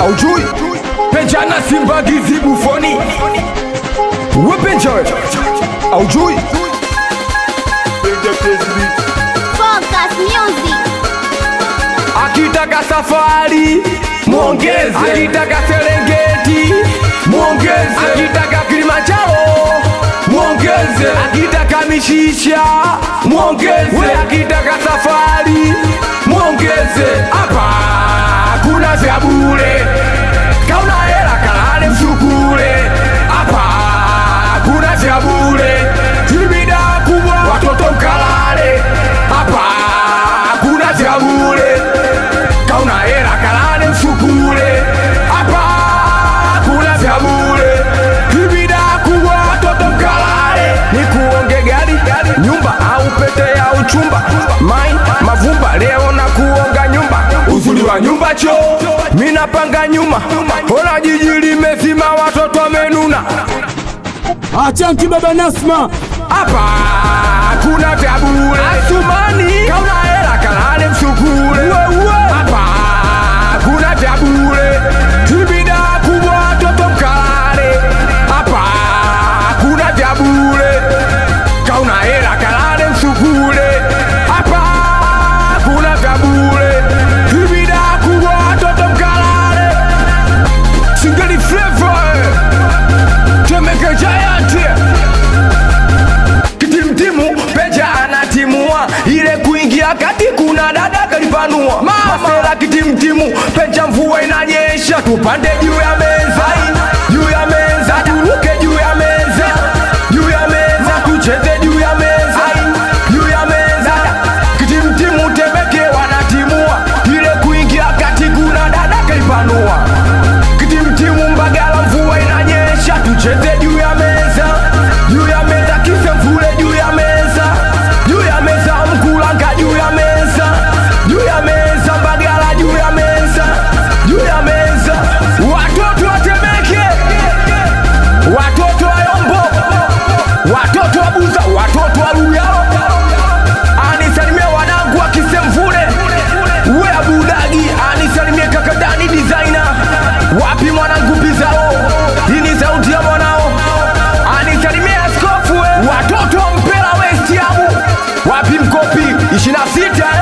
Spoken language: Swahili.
aujui penjana simba gizi bufoni wepenjoe aujui Focus Music. akitaka safari mwongeze, akitaka Serengeti mwongeze, akitaka Kilimanjaro mwongeze, akitaka mishisha mwongeze, we akitaka safari mwongeze. Hapa kuna vya bure, kauna hela kalale msukule. Hapa kuna vya bure, tibida kubwa watoto mkalale. Hapa kuna vya bure kauna hela kalale msukule hapa kuna vya bure ibida kubwa watoto mkalale ni kuonge gari nyumba au pete ya uchumba mai mavumba leo na kuonga nyumba uzuri wa nyumba cho minapanga nyuma ona jiji limezima watoto wamenuna Achanki baba Nasma, hapa kuna vya bure Asumani kauna hela kalale msukule hapa kuna vya bure tibida kubwa watoto mkalale hapa kuna vya bure kauna hela kalale msukule hapa kuna vya bure tibida kubwa watoto mkalale singeli flavor Temeke Giant kitimtimu peja anatimua ile kuingia kati kuna dada kalipanua masela kitimtimu peja mvua inanyesha tupande juu ya meza juu ya meza turuke juu ya meza juu ya meza tucheze juu ya meza juu ya meza kitimtimu temeke wanatimua ile kuingia kati kuna dada kalipanua kitimtimu mbagala mvua inanyesha tucheze juu ya meza juu ya meza kisemvule juu ya meza juu ya meza mkulanga juu ya meza juu ya meza mbagala juu ya meza juu ya meza watoto watemeke watoto wa yombo watoto wa buza watoto wa luyao anisalimia wanangu wa kisemvule we abudagi anisalimie kakadani designer wapi mwanangu pizao hii ni sauti ya mwanao anisalimie askofu we watoto wa mpela westiamu wapi mkopi 26